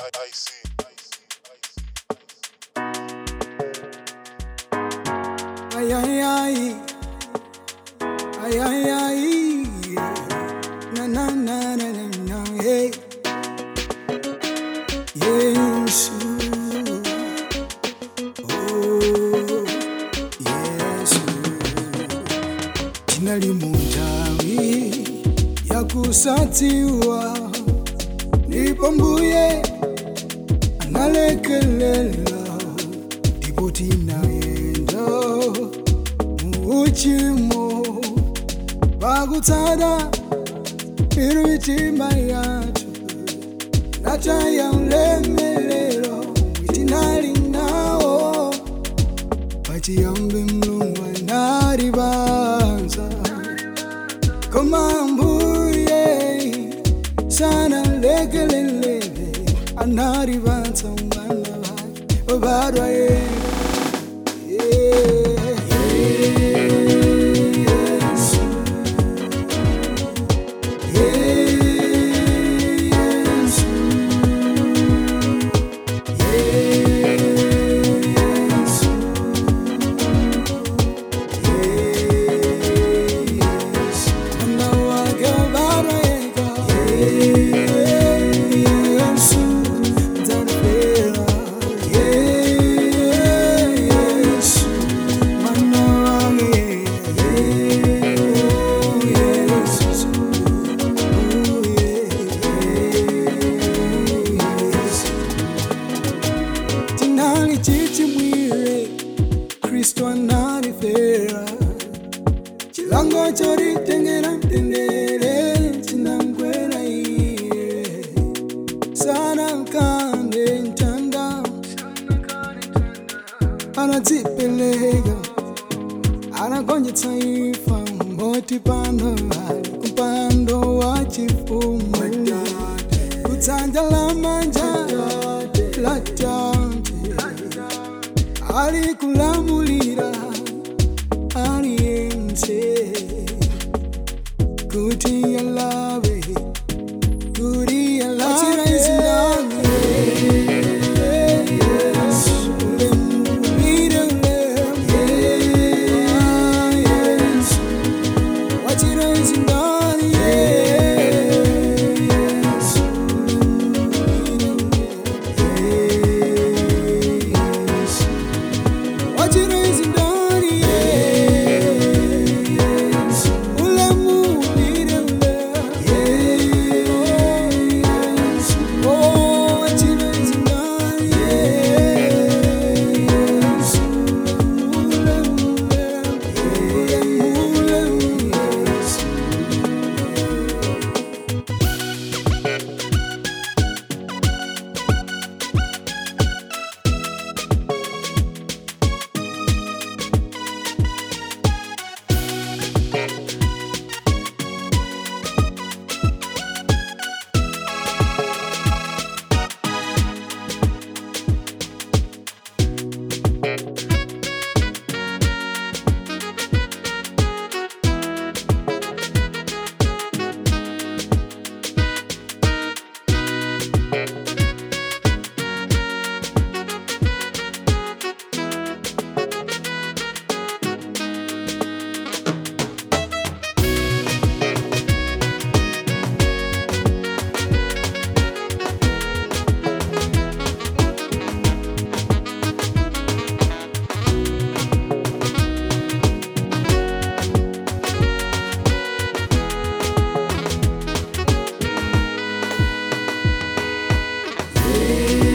I see. Ay, ay, ay. Ay, ay, ay. Na, na, na, na, na, na, hey. Yesu. Oh, Yesu. Jina limunjawi ya kusatiwa ndipo mbuye analekelela ndipo tinayenda muuchimo pakutsata miru mitima yathu nataya ulemelero tinali nawo pachiyambi mlungu analibanza koma mbuye sana lekelelele analibanza mwana wake obadwa yena Yesu. Yesu. Yesu. Yesu. Mwana wake obadwa yeka. Yesu. Mzalipela. Yesu. Mwana wake. Yesu. Oh, Yesu. tinali chichimwire kristu analifera chilango choritengera mtendere chinamkwera iye sana kande ntanda anadzipeleka anagonjetsa ifa moti pano ali kumpando wa chifumu kudzanja la manja la tate ali kulamulira aliyense kuti alave kuti alave zindani Yesu, ulemulire ulemu. Yesu, wachira zindani Yesu, ulemulire ulemu. Yesu, wachira zindani Yesu, ulemulire ulemu. Yesu, oh, wachira zindani Yesu, ulemulire ulemu. Yesu. Yesu.